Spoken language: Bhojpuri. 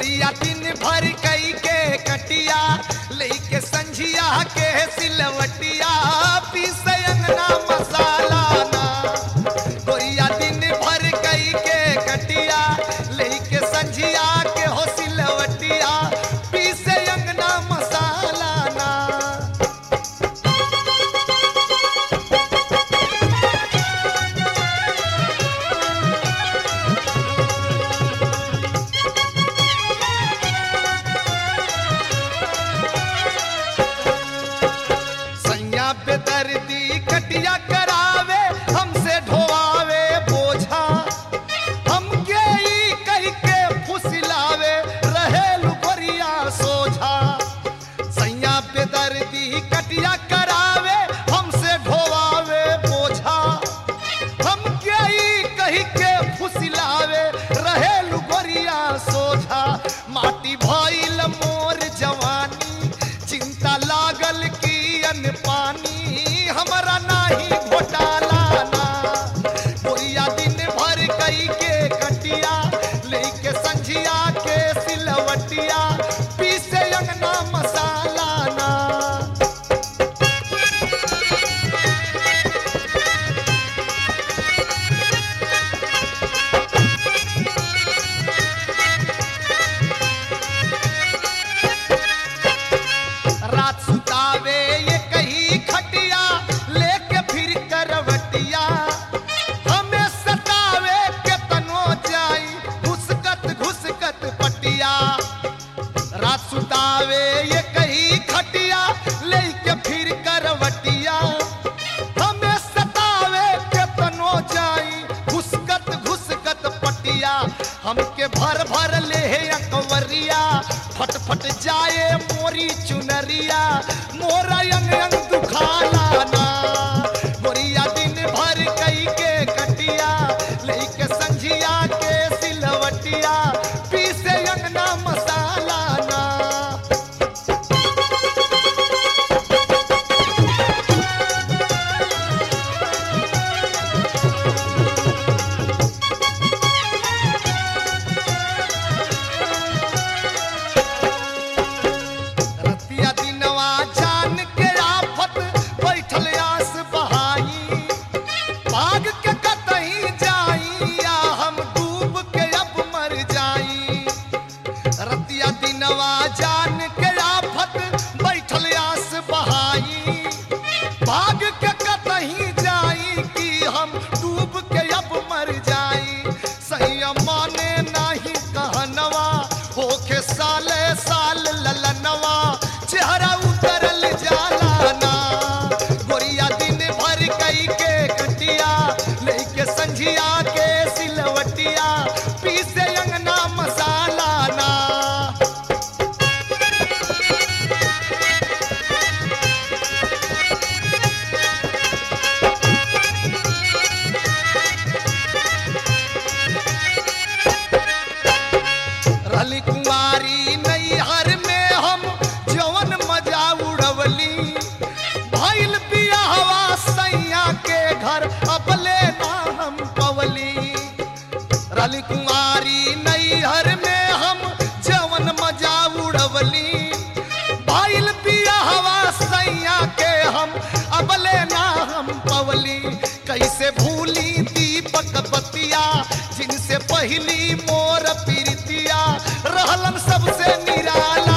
गोरिया दिन भर कई के कटिया लेके संझिया के सिलवटिया पीस अंगना मसाला ना गोरिया दिन भर कई के कटिया लेके संझिया के हो सिलवटिया पीस अंगना मसाला ना सैया पे दर्दी कटिया करावे हमसे ढोवावे बोझा हमके ई कह के फुसिलावे रहे लुबरिया सोझा सैया पे दर्दी कटिया करावे हमसे ढोवावे बोझा हमके ई कह के फुसिलावे रहे लुबरिया सोझा माटी भइल मोर जवानी चिंता लागल की अन पानी हमरा नाही घोटाला ना गोरिया दिन भर कई के कटिया लेके संझिया के सिलवटिया पीसे अंगना मसाला ना रात सुतावे ये कही खटिया लेके फिर करवटिया हमें सतावे के तनो जाई घुसकत घुसकत पटिया रात सुतावे ये कही खटिया लेके फिर करवटिया हमें सतावे के तनो जाई घुसकत घुसकत पटिया हमके भर भर ले अकवरिया फट फट जाए मोरी चुनरिया मोरा यंग यंग दुखाला ना मोरिया दिन भर कई के कटिया लेके संझिया के सिलवटिया पीसे अंगना मसाला ना रतिया दिनवा जान के आफत बैठल आस बहाई भाग के कतही जाई या हम डूब के अब मर जाई रतिया दिनवा जान के आफत बैठल आस बहाई भाग के कतही जाई कि हम डूब के अब मर जाई सही माने नाही कहनवा होके साले साल ललनवा चेहरा उतरल जाला ना गोरिया दिन भर कई के कटिया लेके संझिया के सिलवटिया पीसे अंगना मसाला ना रली कुमारी नैहर में हम जवन मजा उड़वली भइल बियाहवा सैया के घर अपले ना हम पवली रली कुमारी नैहर में हम जवन मजा उड़वली भइल बियाहवा सैया के हम अबले ना हम पवली कैसे भूली दीपक बतिया जिनसे पहली मोर प्रीतिया रहलन सबसे निराला